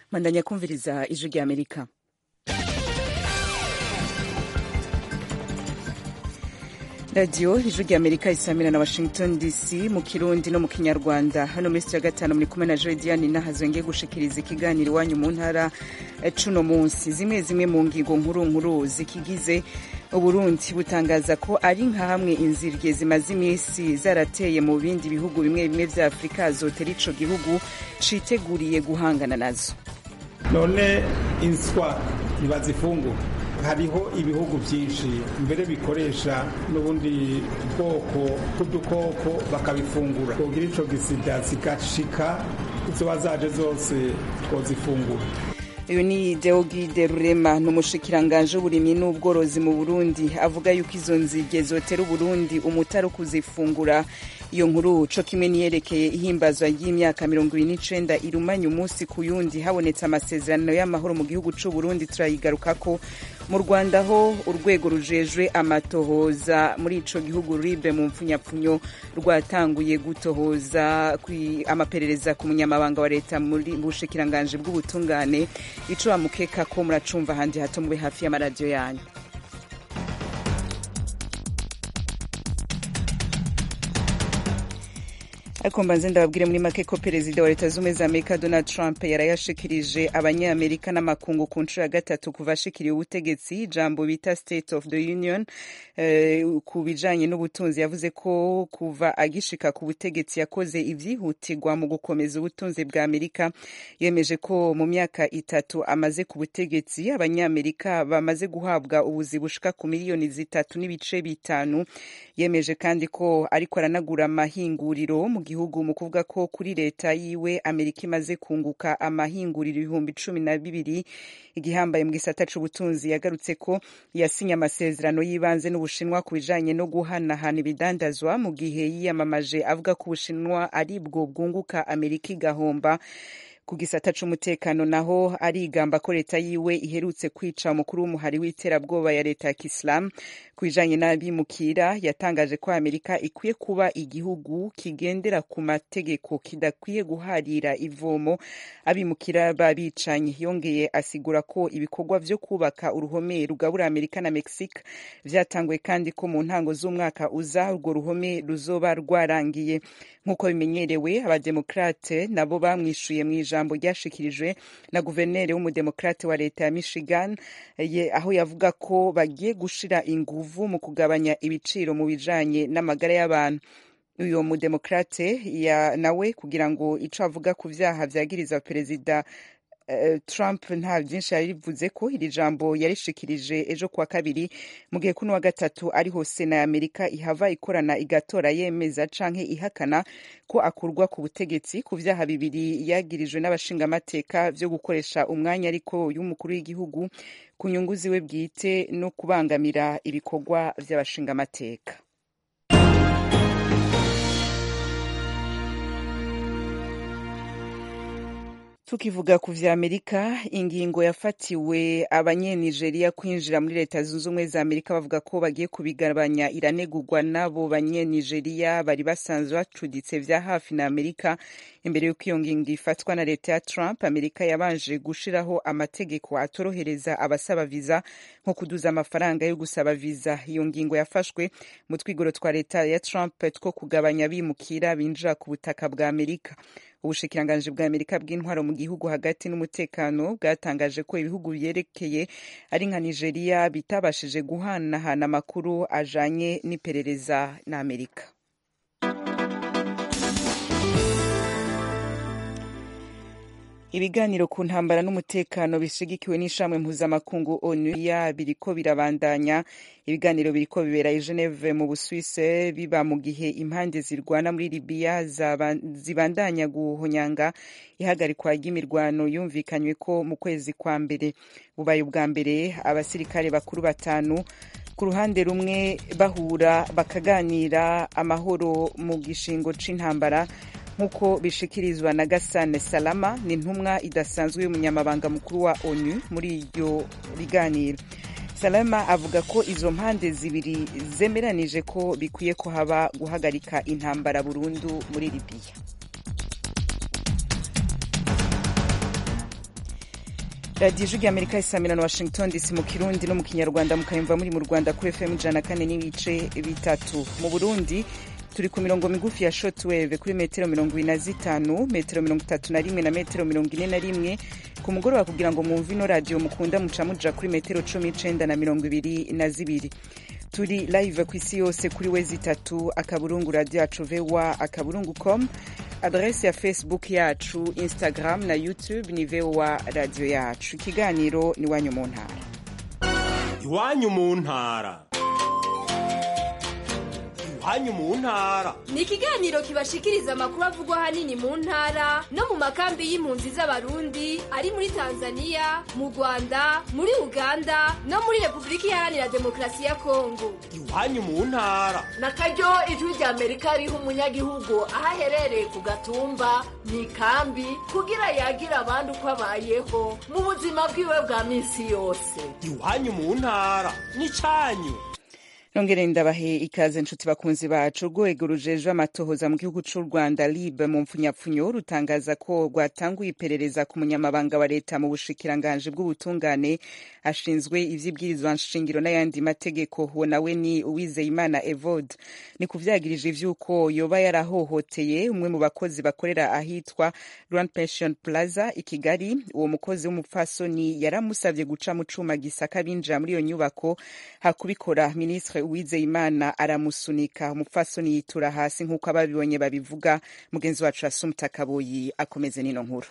mandanya kumviriza ijwi rya amerika radiyo ijwi rya amerika isamira na washington dc mu kirundi no mu kinyarwanda hano muri sitiyo ya gatanu muri kumwe na jodiane nahazongeye gushikiriza ikiganiro iwanyu mu ntara cuno munsi zimwe zimwe mu ngingo nkuru nkuru zikigize uburundi butangaza ko ari nka hamwe inzirye zimaze iminsi zarateye mu bindi bihugu bimwe bimwe vya afurika zotera ico gihugu citeguriye guhangana nazo none inswa ntibazifungura hariho ibihugu byinshi mbere bikoresha n'ubundi bwoko bw'udukoko bakabifungura twogira ico gisida zigashika izoba zaje zose twozifungura uyu ni deogide rurema ni umushikiranganje w'uburimyi n'ubworozi mu burundi avuga yuko izo nzige zotera uburundi umutari kuzifungura iyo nkuru co kimwe niyerekeye ihimbazwa ry'imyaka mirongo ibiri n'icenda irumanya umunsi ku yundi habonetse amasezerano y'amahoro mu gihugu c'uburundi turayigarukako mu rwanda ho urwego rujejwe amatohoza muri ico gihugu ribe mu mpfunyapfunyo rwatanguye gutohoza amaperereza ku munyamabanga wa leta muri bushikiranganje bw'ubutungane ico bamukeka ko muracumva ahandi hato mube hafi y'amaradiyo yanyu ariko mbanze ndababwire muri make ko perezida wa leta z'ubumwe za amerika donald trump yarayashikirije abanyamerika n'amakungu ku nshuro ya gatatu kuva ashikiriye ubutegetsi ijambo bita state of the union uh, ku bijanye n'ubutunzi yavuze ko kuva agishika ku butegetsi yakoze ivyihutirwa mu gukomeza ubutunzi bwa amerika yemeje ko mu myaka itatu amaze ku butegetsi abanyamerika bamaze guhabwa ubuzi bushika ku miliyoni zitatu n'ibice bitanu yemeje kandi ko ariko aranagura amahinguriro mu gihugu mu kuvuga ko kuri leta yiwe amerika imaze kunguka amahinguriro ibihumbi cumi na bibiri igihambaye mu gisata c'ubutunzi yagarutse ko yasinye amasezerano y'ibanze n'ubushinwa ku bijanye no guhanahana ibidandazwa mu gihe yiyamamaje avuga ko ubushinwa ari bwo bwunguka amerika igahomba ku gisata c'umutekano naho arigamba ko leta yiwe iherutse kwica umukuru w'umuhari w'iterabwoba ya leta ya kisilamu ku bijanye n'abimukira yatangaje ko amerika ikwiye kuba igihugu kigendera ku mategeko kidakwiye guharira ivomo abimukira babicanyi yongeye asigura ko ibikorwa vyo kubaka uruhome rugabura amerika na mexique vyatanguye kandi ko mu ntango z'umwaka uza urwo ruhome ruzoba rwarangiye nk'uko bimenyerewe abademokrate nabo bamwishuye mu ijambo ryashikirijwe na guverineri w'umudemokrate wa leta ya michigan ye, aho yavuga ko bagiye gushira inguvu mu kugabanya ibiciro mu bijanye n'amagara y'abantu uyu mudemokrate nawe kugira ngo ico avuga ku vyaha vyagiriza perezida Trump nta byinshi yarivuze ko iri jambo yarishikirije ejo kuwa kabiri mu gihe kuno wa gatatu ariho sena ya amerika ihava ikorana igatora yemeza canke ihakana ko akurwa ku butegetsi ku vyaha bibiri yagirijwe n'abashingamateka vyo gukoresha umwanya ariko y'umukuru w'igihugu ku nyungu ziwe bwite no kubangamira ibikorwa vy'abashingamateka tukivuga ku vya amerika ingingo yafatiwe abanyenigeriya kwinjira muri leta zunze ubumwe za amerika bavuga ko bagiye kubigabanya iranegurwa n'abo banyenigeriya bari basanzwe bacuditse vya hafi na amerika imbere y'uko iyo ngingo ifatwa na leta ya trump amerika yabanje gushiraho amategeko atorohereza abasaba viza nko kuduza amafaranga yo gusaba viza iyo ngingo yafashwe mu twigoro twa leta ya trump two kugabanya bimukira binjira ku butaka bwa amerika ubushikiranganji bwa amerika bw'intwaro mu gihugu hagati n'umutekano bwatangaje ko ibihugu byerekeye ari nka nigeria bitabashije guhanahana amakuru ajanye n'iperereza na amerika ibiganiro ku ntambara n'umutekano bishigikiwe n'ishamwe mpuzamakungu onu ya biriko birabandanya ibiganiro biriko bibera i geneve mu busuwise biba mu gihe impande zirwana muri libiya zibandanya guhonyanga ihagarikwa ry'imirwano yumvikanywe ko mu kwezi kwa mbere bubaye ubwa mbere abasirikare bakuru batanu ku ruhande rumwe bahura bakaganira amahoro mu gishingo c'intambara nk'uko bishikirizwa na Gasane Salama ni intumwa idasanzwe y'umunyamabanga mukuru wa ONU muri iryo biganiro Salama avuga ko izo mpande zibiri zemeranije ko bikwiye ko haba guhagarika intambara burundu muri Libya radiyo ijwi ry'amerika isamira na washington dc mu kirundi no mu kinyarwanda mukayumva muri mu rwanda kuri fm ijana kane n'ibice bitatu mu burundi turi ku mirongo migufi ya shotwave kuri metero mirongo ine na zitanu metero mirongo itatu na rimwe na metero mirongo ine na rimwe ku mugoroba kugira ngo mwumve ino radiyo mukunda muca muja kuri metero cumi n'icenda na mirongo ibiri na zibiri turi live ku isi yose kuri wezi itatu akaburungu radiyo yacu voa akaburungu com adrese ya facebook yacu instagram na youtube ni voa radiyo yacu ikiganiro ni iwanyu mu ntara iwanyu mu ntara iwanyu mu ntara ni ikiganiro kibashikiriza amakuru avugwa ahanini mu ntara no mu makambi y'impunzi z'abarundi ari muri tanzania mu rwanda muri uganda no muri repubulika iharanira demokarasi ya kongo iwanyu mu ntara na karyo ijwi rya amerika riha umunyagihugu aho aherereye ku gatumba mu ikambi kugira yagira abandi uko abayeho mu buzima bwiwe bwa minsi yose iwanyu mu ntara n'icyanyu nongere ndabahe ikaze nshuti bakunzi bacu urwego rujejwe amatohoza mu gihugu c'u rwanda lib mu mpfunyapfunyo rutangaza ko rwatanguye iperereza ku munyamabanga wa leta mu bushikiranganji bw'ubutungane ashinzwe ivy'ibwirizwa nshingiro n'ayandi mategeko uwo nawe ni uwizeyimana evode ni kuvyagirije ivy'uko yoba yarahohoteye umwe mu bakozi bakorera ahitwa grand pension plaza i kigali uwo mukozi w'umupfasoni yaramusavye guca mu cuma gisaka binjira muri iyo nyubako hakubikora ministre uwizeyimana aramusunika umupfasoni yitura hasi nk'uko ababibonye babivuga mugenzi wacu asumta kaboyi akomeze n'ino nkuru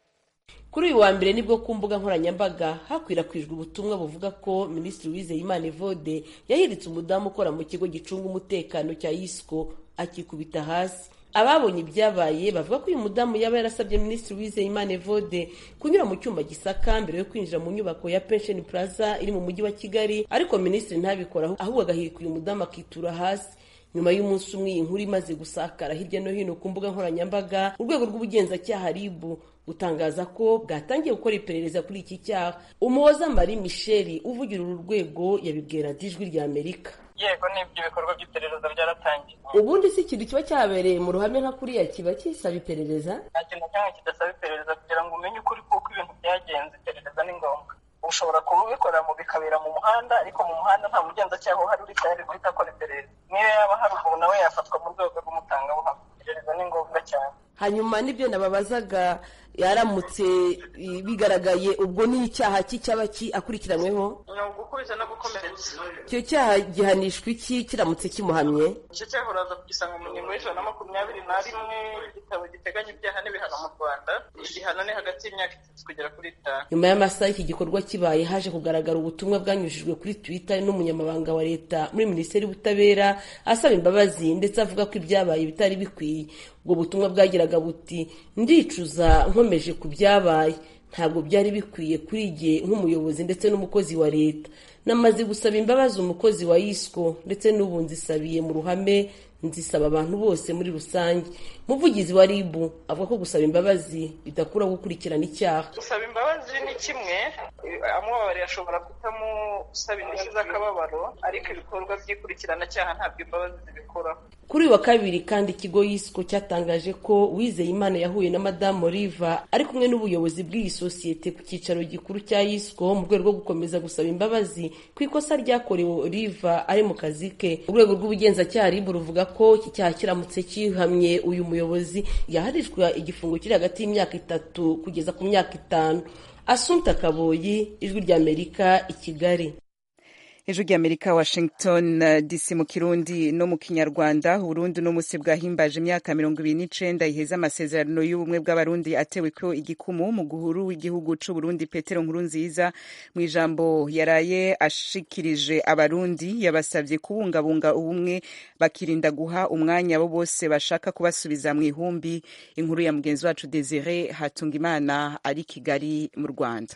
kuri uyu wa mbere nibwo ku mbuga nkoranyambaga hakwirakwijwe ubutumwa buvuga ko minisitiri wizeyimana evode yahiritse umudamu ukora mu kigo gicunga umutekano cya yisco akikubita hasi ababonye ibyabaye bavuga ko uyu mudamu yaba yarasabye minisitiri wizeyimana evode kunyura mu cyumba gisaka mbere yo kwinjira mu nyubako ya pension plaza iri mu mujyi wa kigali ariko minisitiri ntabikora ahubwo agahirika uyu mudamu akitura hasi nyuma y'umunsi umwe iyi nkuru imaze gusakara hirya no hino ku mbuga nkoranyambaga urwego rw'ubugenzacyaha ribu gutangaza ko bwatangiye gukora iperereza kuri iki cyaha umuhoza marie michel uvugira uru rwego yabibwira ijwi rya amerika yego n'ibyo bikorwa by'iperereza byaratangiye ubundi si ikintu kiba cyabereye mu ruhame nka kuriya kiba kisaba iperereza nta kintu na kimwe kidasaba iperereza kugira ngo umenye ukuri kuko ibintu byagenze iperereza ni ngombwa ushobora kubikora mu bikabera mu muhanda ariko mu muhanda nta mugenzacyaha uhari uri tayari guhita akora iperereza niyo yaba hari umuntu nawe yafatwa mu rwego rw'umutangabuhamya iperereza ni ngombwa cyane hanyuma n'ibyo nababazaga yaramutse bigaragaye ubwo ni icyaha cy'icyaba akurikiranyweho ni ugukubita no gukomeretsa icyo cyaha gihanishwa iki kiramutse kimuhamye icyo cyaha uraza kugisanga mu ngingo y'ijana na makumyabiri na rimwe igitabo giteganya ibyaha n'ibihano mu rwanda igihano ni hagati y'imyaka itatu kugera kuri itanu nyuma y'amasaha iki gikorwa kibaye haje kugaragara ubutumwa bwanyujijwe kuri twitter n'umunyamabanga wa leta muri minisiteri y'ubutabera asaba imbabazi ndetse avuga ko ibyabaye bitari bikwiye ubwo butumwa bwagiraga buti ndicuza nkomeje ku byabaye ntabwo byari bikwiye kuri jye nk'umuyobozi ndetse n'umukozi wa leta namaze gusaba imbabazi umukozi wa yisco ndetse n'ubu nzisabiye mu ruhame nzisaba abantu bose muri rusange umuvugizi wa rib avuga ko gusaba imbabazi bidakura gukurikirana icyaha gusaba imbabazi ni kimwe amubabariye ashobora kutamusaba indishyi z'akababaro ariko ibikorwa by'ikurikirana ntabwo imbabazi zibikoraho kuri uyu wa kabiri kandi ikigo yisco cyatangaje ko wizeye imana yahuye na madamu oliva ari kumwe n'ubuyobozi bw'iyi sosiyete ku cyicaro gikuru cya yisco mu rwego rwo gukomeza gusaba imbabazi ku ikosa ryakorewe oliva ari mu kazi ke urwego rw'ubugenzacyaha ribu ruvuga ko iki cyaha kiramutse kihamye uyu muyobozi yaharishwa igifungo kiri hagati y'imyaka itatu kugeza ku myaka itanu asumta kaboyi ijwi ry'amerika i kigali ijwi ry'amerika washington dc mu kirundi no mu kinyarwanda uburundi n'umunsi bwahimbaje imyaka mirongo ibiri n'icenda iheza amasezerano y'ubumwe bw'abarundi atewe ko igikumu mu guhuru w'igihugu c'uburundi petero nkurunziza mu ijambo yaraye ashikirije abarundi yabasavye kubungabunga ubumwe bakirinda guha umwanya abo bose bashaka kubasubiza mu ihumbi inkuru ya mugenzi wacu desire hatungimana ari kigali mu rwanda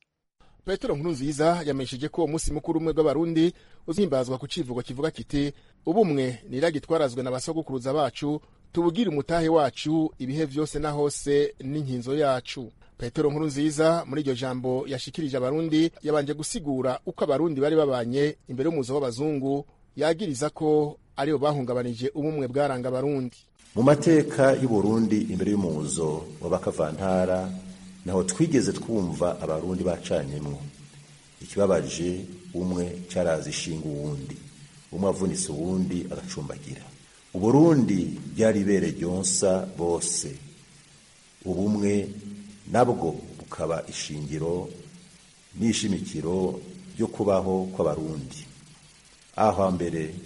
petero nkurunziza yamenyesheje ko umunsi mukuru umwe bw'abarundi uzihimbazwa ku civugo kivuga kiti ubumwe niragi twarazwe na basogokuruza bacu tubugire umutahe wacu ibihe vyose na hose n'inkinzo yacu petero nkurunziza muri iryo jambo yashikirije abarundi yabanje gusigura uko abarundi bari babanye imbere y'umuzo w'abazungu yagiriza ko aribo bahungabanije ubumwe bwaranga abarundi mu mateka y'uburundi imbere y'umuzo w'abakavantara naho twigeze twumva abarundi bacanyemwo ikibabaje umwe caraza ishinga uwundi umwe avunitse uwundi agacumbagira uburundi ryari ibere ryonsa bose ubumwe nabwo bukaba ishingiro n'ishimikiro ryo kubaho kw'abarundi aho hambere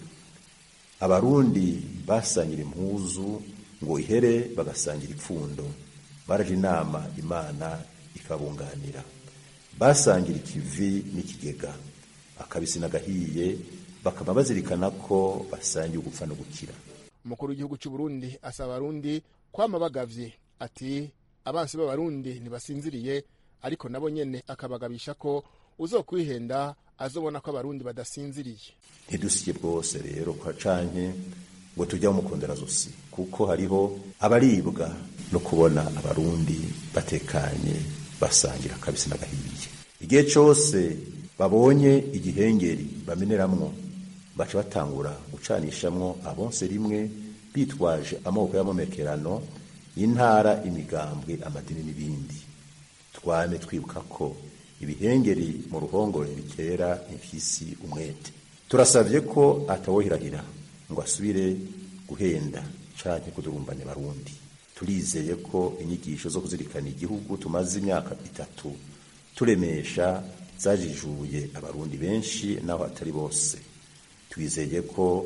abarundi basangira impuzu ngo ihere bagasangira ipfundo baraje inama imana ikabunganira basangira ikivi n'ikigega akabisi n'agahiye bakaba bazirikana ko basangiye ugupfa no gukira umukuru w'igihugu cy'u Burundi asaba abarundi kwama bagavye ati abansi b'abarundi ntibasinziriye ariko nabo nyene akabagabisha ko uzokwihenda azobona ko abarundi badasinziriye ntidusye bwose rero kwa canke ngo tujya mukundira zosi kuko hariho abaribwa no kubona abarundi batekanye basangira kabisi n'agahiye igihe cose babonye igihengeri bameneramwo baca batangura gucanishamwo abonse rimwe bitwaje amoko y'amomekerano y'intara imigambwe amadini n'ibindi twame twibuka ko ibihengeri mu ruhongore bitera imfyisi umwete turasabye ko atawohirahira ngo asubire guhenda canke kudurumbanya abarundi turizeye ko inyigisho zo kuzirikana igihugu tumaze imyaka itatu turemesha zajijuye abarundi benshi naho atari bose twizeye ko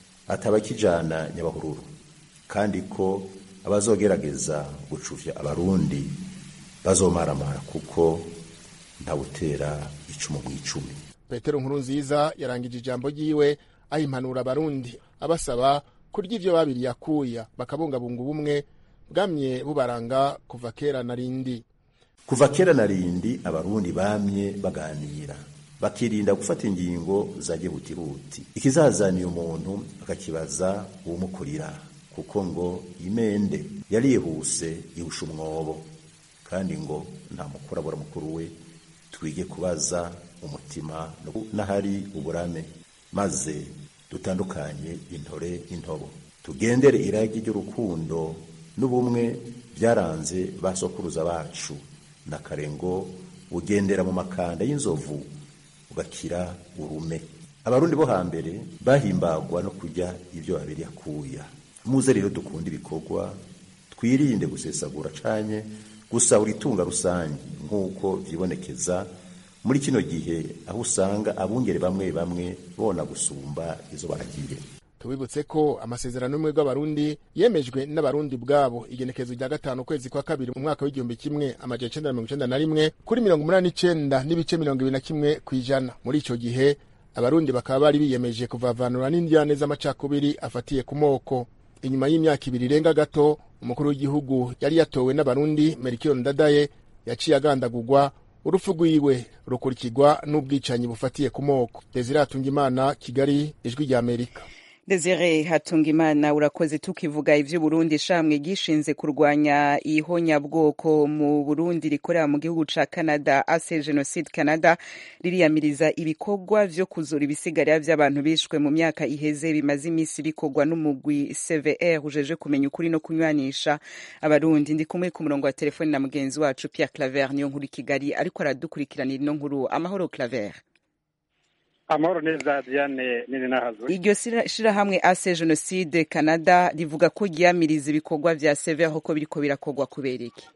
atabakijana nyabahururu kandi ko abazogerageza gucuvya abarundi bazomaramara kuko ntawutera icumu mw'icumi petero nkuru nziza yarangije ijambo ryiwe ahimpanura abarundi abasaba kurya ivyo babiriye akuya bakabungabunga ubumwe bwamye bubaranga kuva kera na rindi kuva kera na rindi abarundi bamye baganira bakirinda gufata ingingo za gihutihuti ikizazaniye umuntu akakibaza uwumukurira kuko ngo imende yarihuse ihusha umwobo kandi ngo nta mukuru abura mukuru we twige kubaza umutima n'ahari uburame maze dutandukanye intore n'intobo tugendere iragi ry'urukundo n'ubumwe byaranze ba sokuruza bacu na karengo ugendera mu makanda y'inzovu ugakira urume abarundi bo hambere bahimbagwa no kurya ibyo babiri akuya muze rero dukunda ibikorwa twirinde gusesagura canye gusahura itunga rusange nk'uko vyibonekeza muri kino gihe aho usanga abungere bamwe bamwe bona gusumba izo baragiye tubibutse ko amasezerano y'ubumwe bw'abarundi yemejwe n'abarundi bwabo igenekerezo rya gatanu ukwezi kwa kabiri mu mwaka w'igihumbi kimwe amajana icenda na mirongo icenda na rimwe kuri mirongo umunani n'icenda n'ibice mirongo ibiri na kimwe kw'ijana muri ico gihe abarundi bakaba bari biyemeje kuvavanura n'indyane z'amacakubiri afatiye ku moko inyuma y'imyaka ibiri irenga gato umukuru w'igihugu yari yatowe n'abarundi merikio ndadaye yaciye agandagurwa urupfu rwiwe rukurikirwa n'ubwicanyi bufatiye ku moko desire hatungimana kigali ijwi rya amerika Desire Hatungimana urakoze tukivuga ivy'Uburundi shamwe gishinze kurwanya ihonyabwoko mu Burundi rikorera mu gihugu ca Canada Ase Genocide Canada ririyamiriza ibikorwa vyo kuzura ibisigarira vy'abantu bishwe mu myaka iheze bimaze imisi bikorwa n'umugwi CVR ujeje kumenya ukuri no kunywanisha abarundi ndi kumwe ku murongo wa telefoni na mugenzi wacu Pierre Claver niyo nkuru Kigali ariko aradukurikiranira ino nkuru amahoro Claver amahoro neza diane nini nahazwe iryo shirahamwe ase jenoside canada rivuga ko ryamiriza ibikorwa vya severe ko biriko birakorwa kubera iki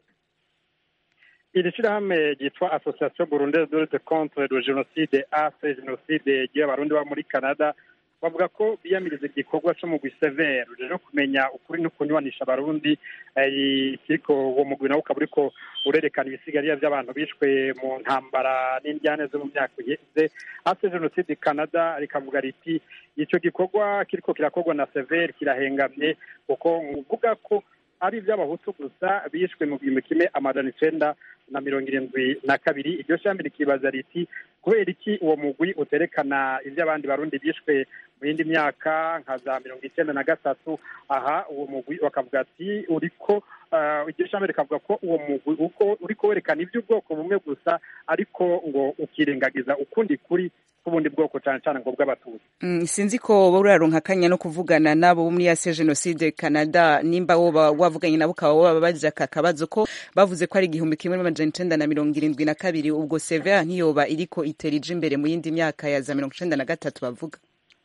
iri shirahamwe ryitwa association burundaise de lutte contre le génocide ase jenoside ry'abarundi ba muri canada bavuga ko biyamiriza igikorwa co mugwi severe rero kumenya ukuri no kunywanisha abarundi kiriko uwo mugwi nawo ukaba uriko urerekana ibisigarira vy'abantu bishwe mu ntambara n'indyane zo mu myaka iheze ase jenoside canada rikavuga riti ico gikorwa kiriko kirakorwa na severe kirahengamye kuko uvuga ko ari ivy'abahutu gusa bishwe mu gihumbi kimwe amajana icenda na mirongo irindwi na kabiri iryo shami rikibaza riti kubera iki uwo mugwi uterekana ivy'abandi barundi bishwe mu yindi myaka nka za mirongo icenda na gatatu aha uwo mugwi bakavuga ati uriko iryo shami rikavuga ko uwo mugwi uko uriko werekana ivy'ubwoko bumwe gusa ariko ngo ukirengagiza ukundi kuri k'ubundi bwoko cyane cyane ngo bw'abatutsi Mm, sinzi ko wowe uraronka akanya no kuvugana nabo bo muri ase jenoside canada nimba woba wavuganye nabo ukaba wababaje aka kabazo ko bavuze ko ari igihumbi kimwe n'amajana icenda na mirongo irindwi na kabiri ubwo severa ntiyoba iriko itera ija imbere mu yindi myaka ya za mirongo icenda na gatatu bavuga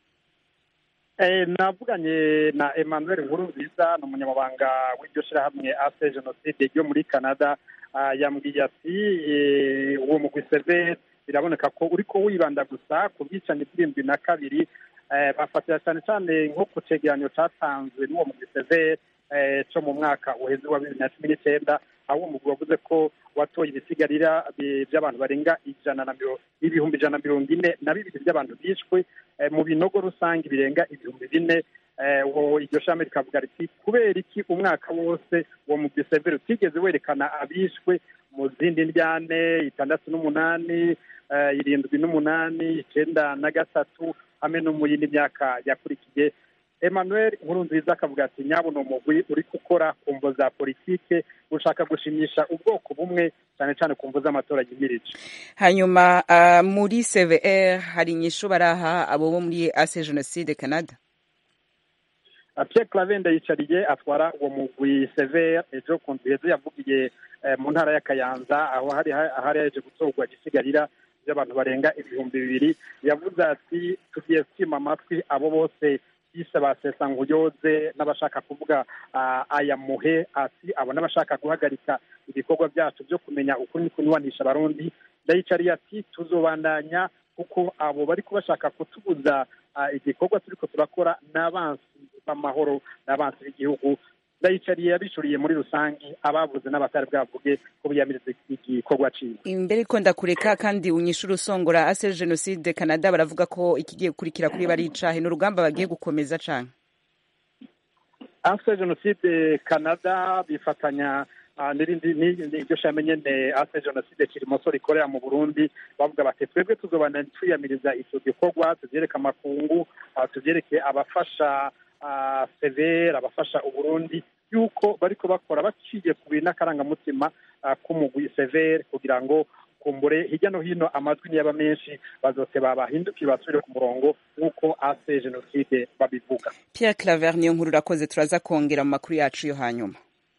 Eh, navuganye na emmanuel nkurunziza ni umunyamabanga w'iryo shyirahamwe ase jenoside ryo muri canada Ah, yambwiye ati eh, uwo mugwi severe biraboneka ko uriko wibanda gusa ku bwicanyi bw'irindwi na kabiri Eh, bafatira cyane cyane nko ku cegeranyo catanzwe n'uwo mugwi severe eh, co mu mwaka uheze wa bibiri na cumi n'icyenda aho uwo mugwi wavuze ko watoye ibisigarira bi- by'abantu barenga ijana na miro- ibihumbi ijana na mirongo ine na bibiri by'abantu bishwe eh, mu binogo rusange birenga ibihumbi bine eh, uwo iryo shami rikavuga riti kubera iki umwaka wose uwo mugwi severe utigeze werekana abishwe mu zindi ndyane itandatu n'umunani eh, irindwi n'umunani icenda na gatatu hamwe no mu yindi myaka yakurikiye emmanuel nkurunziza akavuga ati nyabo ni umugwi uri gukora ku mvo za politike ushaka gushimisha ubwoko bumwe cyane cyane ku mvo z'amatora yimirije hanyuma ah, muri cvr hari inyishu baraha abo bo muri ase jenoside canada Uh, Pierre Clavende yicariye atwara uwo mugwi severe ejo ku nzu heza yavugiye eh, mu ntara ya Kayanza aho hari ahari yaje gutorwa igisigarira by'abantu barenga ibihumbi bibiri yavuze ati tugiye kwima amatwi abo bose bise ba sesankuyoze n'abashaka kuvuga ah, aya muhe ati abo n'abashaka guhagarika ibikorwa byacu byo kumenya ukuri ni kunywanisha abarundi ndayicariye ati tuzobandanya kuko abo bari kubashaka kutubuza ah, igikorwa turiko turakora n'abansi b'amahoro n'abansi b'igihugu ndayicariye yabishuriye muri rusange abavuze n'abatari bwavuge ko biyamiriza igikorwa ciwe imbere ko ndakureka kandi unyishura usongora ase jenoside canada baravuga ko ikigiye gukurikira kuri bari icahe ni urugamba bagiye gukomeza cane afite jenoside canada bifatanya ah, n'irindi ni- n'iryo shami nyene afite jenoside kirimoso rikorera mu burundi bavuga bati twebwe tuzobana twiyamiriza ico gikorwa tuvyereke amakungu ah, tuvyereke abafasha ah, severe abafasha uburundi yuko bariko bakora baciye ku bintu n'akarangamutima ah, k'umugwi severe kugira ngo kumbure hirya no hino amajwi niyaba menshi bazote babahindukiye basubire ku murongo nk'uko ase jenoside babivuga pierre claver niyo nkuru urakoze turaza kongera mu makuru yacu yo hanyuma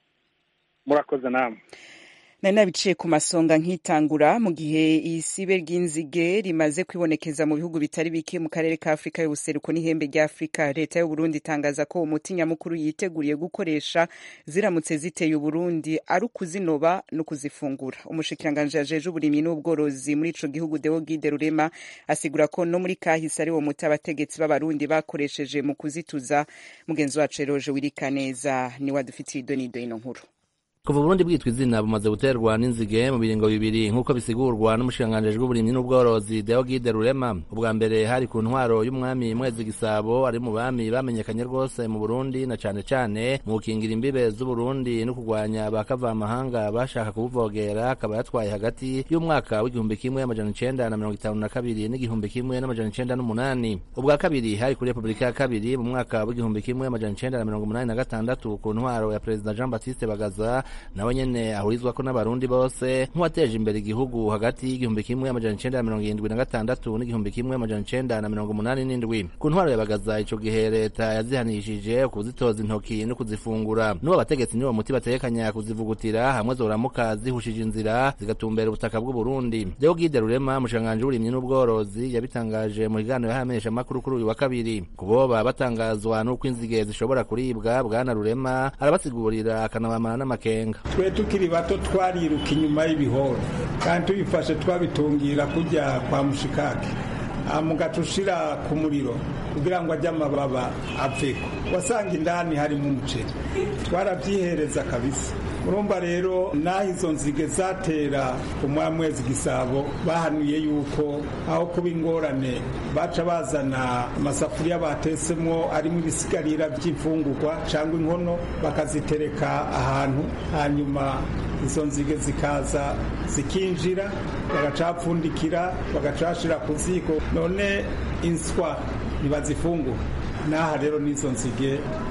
murakoze namwe nari nabiciye ku masonga nkitangura mu gihe isibe ry'inzige rimaze kwibonekeza mu bihugu bitari bike mu karere ka afurika y'ubuseruko n'ihembe rya afurika leta y'uburundi itangaza ko umuti nyamukuru yiteguriye gukoresha ziramutse ziteye uburundi ari ukuzinoba no kuzifungura umushikiranganji yajeje uburimyi n'ubworozi muri ico gihugu deo gide rurema asigura ko no muri kahise ari wo muti abategetsi b'abarundi bakoresheje mu kuzituza mugenzi wacu eroje wirikaneza niwe adufitiye idonido ino nkuru kuva Burundi bwitwa izina bumaze guterwa n'inzige mu biringo bibiri nk'uko bisigurwa n'umushikiranganji w'uburimyi n'ubworozi Deogide Rurema ubwa mbere hari ku ntwaro y'umwami Mwezi Gisabo ari mu bami bamenyekanye rwose mu Burundi na cane cane mu gukingira imbibe z'Uburundi no kurwanya abakavamahanga bashaka kubuvogera akaba yatwaye hagati y'umwaka w'igihumbi kimwe amajana icenda na mirongo itanu na kabiri n'igihumbi kimwe n'amajana icenda n'umunani ubwa kabiri hari kuri Repubulika ya kabiri mu mwaka w'igihumbi kimwe amajana icenda na mirongo umunani na gatandatu ku ntwaro ya Perezida Jean Baptiste Bagaza nawe nyene ahurizwako n'abarundi bose nk'uwateje imbere igihugu hagati y'igihumbi kimwe amajana icenda na mirongo irindwi na gatandatu n'igihumbi kimwe amajana icenda na mirongo umunani n'indwi ku ntwaro ya Bagaza ico gihe leta yazihanishije kuzitoza intoki no kuzifungura n'uwo abategetsi niwo muti bategekanya kuzivugutira hamwe zoramuka zihushije inzira zigatumbera ubutaka bw'uburundi Deo Gide Rurema umushikiranganji w'uburimyi n'ubworozi yabitangaje mu kiganiro y'abamenyesha makuru kuri uyu wa kabiri kuboba batangazwa n'uko inzige zishobora kuribwa bwana Rurema arabasigurira akanabamara n'amakenga twe tukiri bato twariruka inyuma y'ibihoro kandi tubifashe twabitungira kujya kwa mushikake mugaca ushira ku muriro kugira ngo ajye amababa aveko wasanga indani harimo umuceri twarabyihereza kabisa urumva rero n'aho izo nzige zatera umwamwezi gisabo bahanuye yuko aho kuba ingorane baca bazana amasafuriya batesemo arimo ibisigarira by'imfungurwa cyangwa inkono bakazitereka ahantu hanyuma izo nzige zikaza zikinjira bagacapfundikira bagacashira ku ziko none inswa ntibazifungura n'aha rero n'izo nzige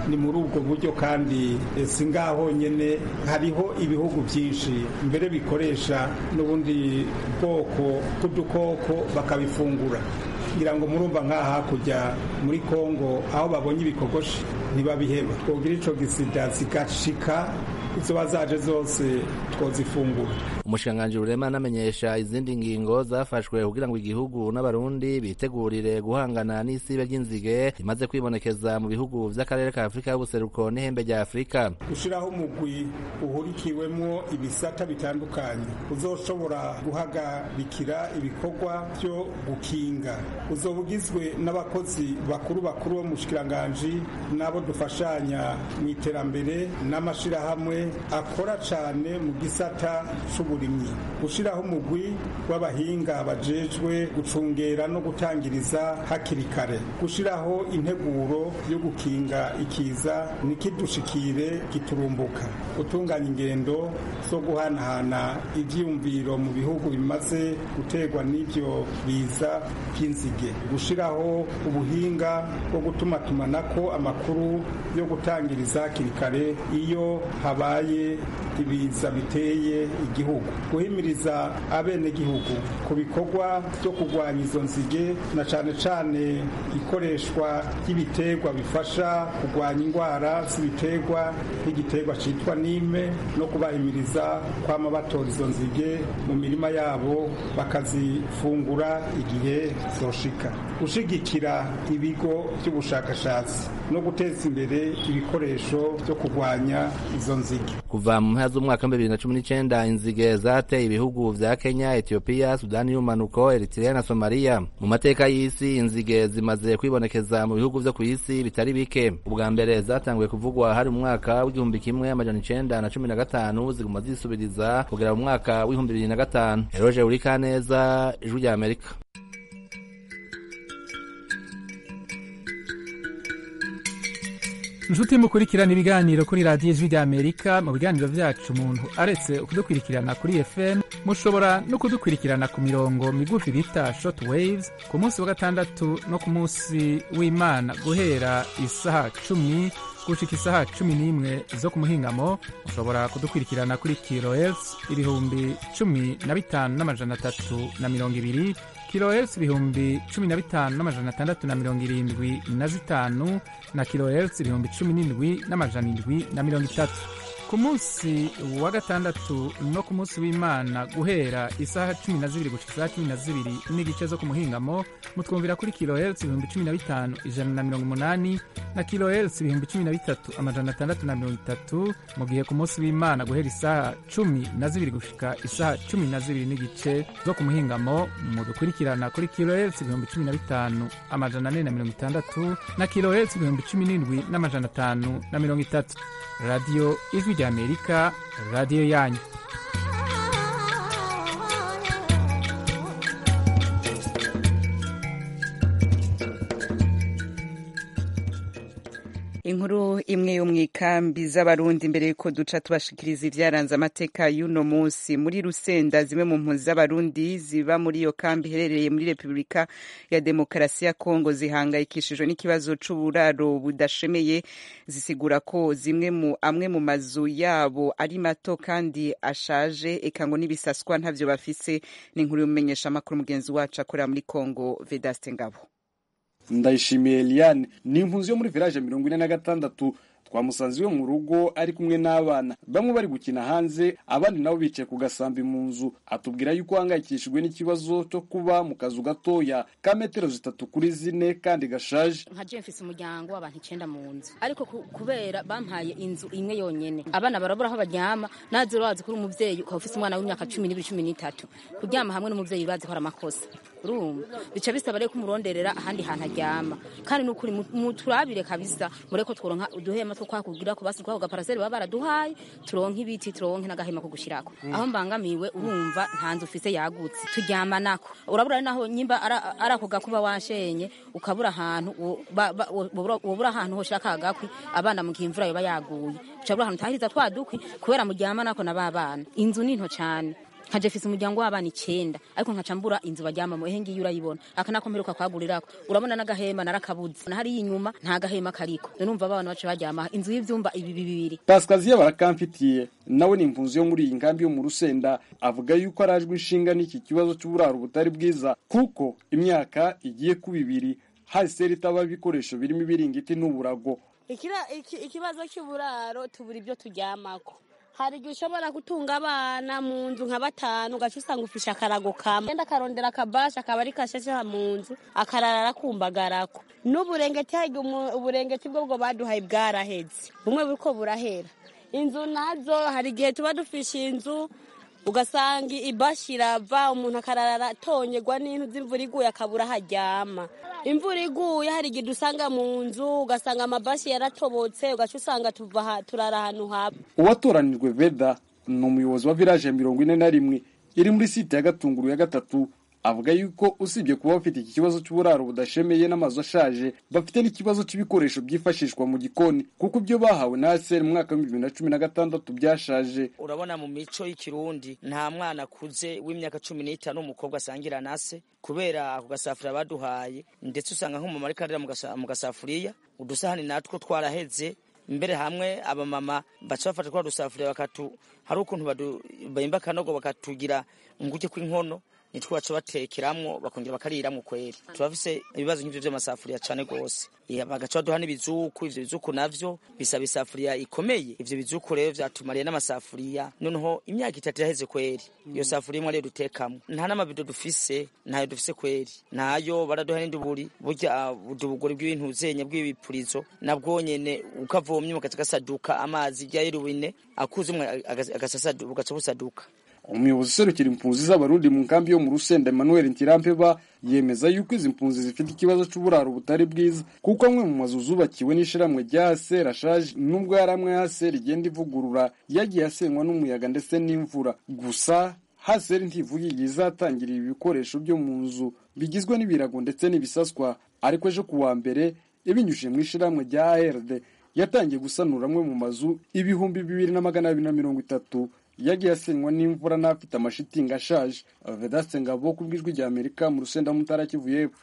ni muri ubwo buryo kandi si ngaho nyine hariho ibihugu byinshi mbere bikoresha n'ubundi bwoko bw'udukoko bakabifungura kugira ngo murumva nk'aha hakurya muri kongo aho babonye ibikogoshi ntibabiheba twogira ico gisida zigashika izo zaje zose twozifungura umushikiranganji rurema anamenyesha izindi ngingo zafashwe kugira ngo igihugu n'abarundi bitegurire guhangana n'isibe ry'inzige rimaze kwibonekeza mu bihugu vy'akarere ka afurika y'ubuseruko n'ihembe rya afurika gushiraho umugwi uhurikiwemwo ibisata bitandukanye uzoshobora guhagarikira ibikorwa vyo gukinga uzoba ugizwe n'abakozi bakuru bakuru bo mu bushikiranganji n'abo dufashanya mu iterambere n'amashirahamwe akora cane mu gisata c'uburimyi gushiraho umugwi w'abahinga bajejwe gucungera no gutangiriza hakiri kare gushiraho integuro yo gukinga ikiza nikidushikire giturumbuka gutunganya ingendo zo guhanahana ivyiyumviro mu bihugu bimaze guterwa n'ivyo biza vy'inzige gushiraho ubuhinga bwo gutumatumanako amakuru yo gutangiriza hakiri kare iyo habaye ibiza biteye igihugu guhimiriza abenegihugu ku bikorwa byo kurwanya izo nzige na cane cane ikoreshwa ry'ibiterwa bifasha kurwanya indwara z'ibiterwa nk'igiterwa citwa nime no kubahimiriza kwama batora izo nzige mu mirima yabo bakazifungura igihe zoshika gushigikira ibigo by'ubushakashatsi no guteza imbere ibikoresho byo kurwanya izo nzige kuva mu mpera z'umwaka wa bibiri na cumi n'icenda inzige zateye ibihugu vya kenya etiyopiya sudani y'umanuko eritrea na somaliya mu mateka y'isi inzige zimaze kwibonekeza mu bihugu vyo kw'isi bitari bike ubwa mbere zatanguye kuvugwa hari mu mwaka w'igihumbi kimwe amajana icenda na cumi na gatanu ziguma zisubiriza kugera mu mwaka w'ibihumbi bibiri na gatanu eroje urikaneza ijwi rya amerika inshuti mukurikirana ibiganiro kuri radiyo ijwi rya amerika mu biganiro vyacu umuntu aretse kudukurikirana kuri fm mushobora no kudukurikirana ku mirongo migufi bita short waves ku munsi wa gatandatu no ku munsi w'imana guhera isaha cumi gushika isaha cumi n'imwe zo ku muhingamo mushobora kudukurikirana kuri kilohertz ibihumbi cumi na bitanu n'amajana atatu na mirongo ibiri kilohertz ibihumbi cumi na bitanu n'amajana atandatu na mirongo irindwi na zitanu na kilohertz ibihumbi cumi n'indwi n'amajana indwi na mirongo itatu ku munsi wa gatandatu no ku munsi w'imana guhera isaha cumi na zibiri gushika isaha cumi na zibiri n'igice zo ku muhingamo mutwumvira kuri kilohertz ibihumbi cumi na bitanu ijana na mirongo umunani na kilohertz ibihumbi cumi na bitatu amajana atandatu na mirongo itatu mu gihe ku munsi w'imana guhera isaha cumi na zibiri gushika isaha cumi na zibiri n'igice zo ku muhingamo mudukurikirana kuri kilohertz ibihumbi cumi na bitanu amajana ane na mirongo itandatu na kilohertz ibihumbi cumi n'indwi n'amajana atanu na mirongo itatu radiyo ijwi rya amerika radiyo yanyu inkuru imwe yo mu ikambi z'abarundi imbere yuko duca tubashikiriza ivyaranze amateka y'uno munsi muri rusenda zimwe mu mpunzi z'abarundi ziba muri iyo kambi iherereye muri repubulika ya demokarasi ya kongo zihangayikishijwe n'ikibazo c'uburaro budashemeye zisigura ko zimwe mu amwe mu mazu yabo ari mato kandi ashaje eka ngo n'ibisaswa ntavyo bafise ni inkuru y'umumenyesha amakuru mugenzi wacu akorera muri kongo vedaste ngabo ndayishimiye Eliane ni impunzi yo muri village mirongo ine na gatandatu twamusanze iwe mu rugo ari kumwe n'abana bamwe bari gukina hanze abandi nabo bicaye ku gasambi mu nzu atubwira yuko ahangayikishijwe n'ikibazo cyo kuba mu kazu gatoya ka metero zitatu kuri zine kandi gashaje nka je mfise umuryango w'abantu icenda mu nzu ariko ku- kubera bampaye inzu imwe yonyene abana barabura aho baryama naze urazi kuri umuvyeyi ukaba ufise umwana w'imyaka cumi n'ibiri cumi n'itatu kuryama hamwe n'umuvyeyi bazi ko ari amakosa urumva bica bisaba rero kumuronderera ahandi hantu aryama kandi nukuri mu- muturabire kabisa mureko tworonka uduhema two kwakugira ko basi twako gaparaseri baba baraduhaye turonke ibiti turonke n'agahema ko gushirako aho mbangamiwe urumva nta nzu ufise yagutse turyama nako urabura naho nyimba ara- ari ako gakuba washenye ukabura ahantu wo- ba- ba- wo- wobura wobura ahantu hoshira ka gakwi abana mu gihe imvura yoba yaguye ucabura ahantu utahiriza twa dukwi kubera muryama nako na ba bana inzu ni nto cane nkaje mfise umuryango w'abana icenda ariko nkaca mbura inzu baryamamo ehe ngiyi urayibona aka nako mperuka kwagurirako urabona n'agahema narakabuze na hariya inyuma nta gahema kariko numva abana bace baryama inzu y'ivyumba ibi bibiri pasikaziya barakamfitiye nawe ni impunzi yo muri iyi nkambi yo mu rusenda avuga yuko arajwe inshinga n'iki kibazo cy'uburaro butari bwiza kuko imyaka igiye kuba ibiri haseri itaba ibikoresho birimo ibiringiti n'uburago ikibazo cy'uburaro tubura ibyo turyamako hari igihe ushobora gutunga abana mu nzu nka batanu ugaca usanga ufishe akarago kamwe genda akarondera akabasha akaba ari kashasheha mu nzu akarara arakumbagarako n'uburengeti hari uburengeti bwo bwo baduhaye bwaraheze bumwe buriko burahera inzu nazo hari igihe tuba dufishe inzu ugasanga ibashi irava umuntu akarara atonyegwa n'intu z'imvura iguye akabura aho aryama imvura iguye hari igihe dusanga mu nzu ugasanga amabashi yaratobotse ugaca usanga turara ahantu haba uwatoranijwe veda ni umuyobozi wa village ya mirongo ine na rimwe iri muri site ya gatunguru ya gatatu avuga yuko usibye kuba bafite iki kibazo cy'uburaro budashemeye n'amazu ashaje bafite n'ikibazo cy'ibikoresho byifashishwa mu gikoni kuko ibyo bahawe na ASR mu mwaka w'ibihumbi bibiri na cumi na gatandatu byashaje urabona mu mico y'ikirundi nta mwana akuze w'imyaka cumi n'itanu w'umukobwa asangira na se kubera ako gasafuriya baduhaye ndetse usanga nk'umumama ariko arira mu gasafuriya udusahani natwo twaraheze mbere hamwe abamama baca bafata twa dusafuriya bakatu hari ukuntu bahimba akanogo bakatugira nguke kw'inkono nitwo baca batekeramwo bakongera bakariramwo kweri turafise ibibazo nk'ivyo vy'amasafuriya cane gose bagaca baduha n'ibizuku ivyo bizuku navyo bisaba isafuriya ikomeye ivyo bizuku rero vyatumariye n'amasafuriya noneho imyaka itatu iraheze kweri iyo safuriya imwe ariyo dutekamwo nta n'amabido dufise ntayo dufise kweri ntayo baraduha n'induburi burya udubugori bw'ibintu zenya bw'ibipurizo nabwo nyene ukavomye mugaca gasaduka amazi ryayirubine akuzumwe ugaca busaduka umuyobozi userukira impunzi z'abarundi mu nkambi yo mu rusenda emmanuel ntirampeba yemeza yuko izi mpunzi zifite ikibazo cy'uburaro butari bwiza kuko amwe mu mazu zubakiwe n'ishiramwe rya haser ashaje nubwo yari amwe haser igenda ivugurura yagiye asenywa n'umuyaga ndetse n'imvura gusa haser ntivuga igihe izatangira ibi bikoresho byo mu nzu bigizwe n'ibirago ndetse n'ibisaswa ariko ejo ku wa mbere ibinyujije mu ishiramwe rya ard yatangiye gusanura amwe mu mazu ibihumbi bibiri na magana abiri na mirongo itatu yagiye asenywa n'imvura n'afite amashitingi ashaje vedaste ngabo ku bw'ijwi rya amerika mu rusenda mutara kivu y'epfo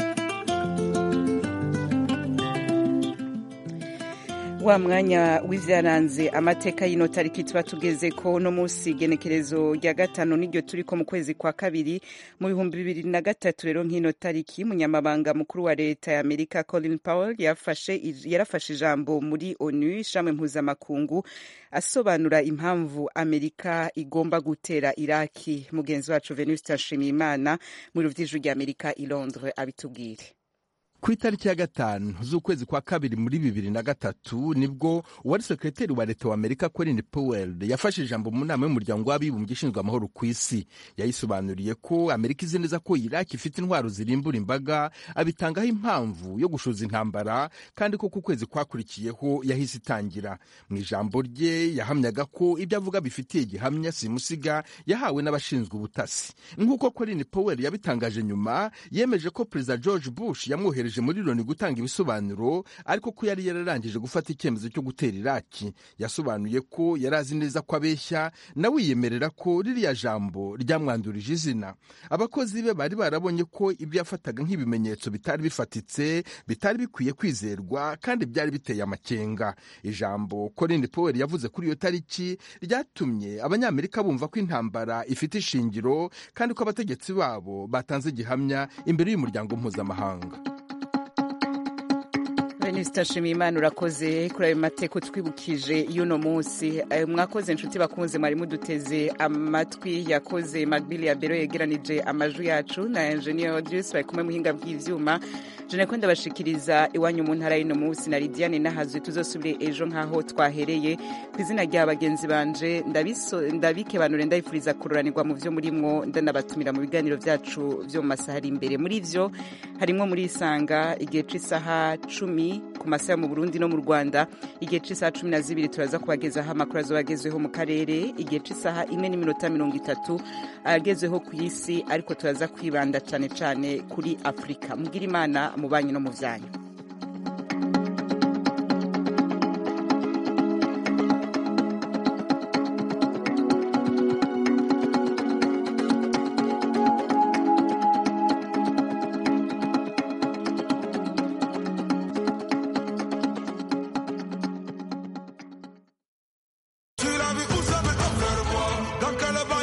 wa mwanya w'ivyaranze amateka y'ino tariki tuba tugeze ko no munsi igenekerezo rya gatanu niryo turiko mu kwezi kwa kabiri mu bihumbi bibiri na gatatu rero nk'ino tariki munyamabanga mukuru wa leta ya amerika colin powell yafashe yarafashe ijambo muri onu ishami mpuzamakungu asobanura impamvu amerika igomba gutera iraki mugenzi wacu venuste nshimiyimana mu biro vy'ijwi rya amerika i londres abitubwire ku itariki ya gatanu z'ukwezi kwa kabiri muri bibiri na gatatu nibwo uwari sekreteri wa leta wa amerika colin powell yafashe ijambo mu nama y'umuryango w'abibumbye ishinzwe amahoro ku isi yayisobanuriye ko amerika izi neza ko iraki ifite intwaro zirimbura imbaga abitangaho impamvu yo gushoza intambara kandi ko ku kwezi kwakurikiyeho yahise itangira mu ijambo rye yahamyaga ko ibyo avuga bifitiye gihamya simusiga yahawe n'abashinzwe ubutasi nk'uko colin powell yabitangaje nyuma yemeje ko perezida george bush yamwohereje muri loni gutanga ibisobanuro ariko ko yari yararangije gufata icyemezo cyo gutera iraki yasobanuye ko yari azi neza ko abeshya nawe yiyemerera ko ririya jambo ryamwandurije izina abakozi be bari barabonye ko ibyo yafataga nk'ibimenyetso bitari bifatitse bitari bikwiye kwizerwa kandi byari biteye amakenga ijambo Colin Powell yavuze kuri iyo tariki ryatumye abanyamerika bumva ko intambara ifite ishingiro kandi ko abategetsi babo batanze gihamya imbere y'umuryango mpuzamahanga venuste nshimiyimana urakoze kuri ayo mateko twibukije y'uno munsi mwakoze inshuti bakunze mwari muduteze amatwi yakoze magbili ya bero yegeranije amajwi yacu na engineer odius bari kumwe muhinga bw'ivyuma jene ko ndabashikiriza iwanyu mu ntara y'uno munsi na lidiane nahazwe tuzosubire ejo nk'aho twahereye ku izina rya bagenzi banje ndabikebanure ndabifuriza kururanirwa mu vyo murimwo ndanabatumira mu biganiro vyacu vyo mu masaha ari imbere muri vyo harimwo muri isanga igihe c'isaha cumi ku masaha mu burundi no mu rwanda igihe c'isaha cumi na zibiri turaza kubagezaho amakuru azoba agezweho mu karere igihe c'isaha imwe n'iminota mirongo itatu agezweho ku isi ariko turaza kwibanda cane cane kuri afurika mugira imana mu banyu no mu vyanyu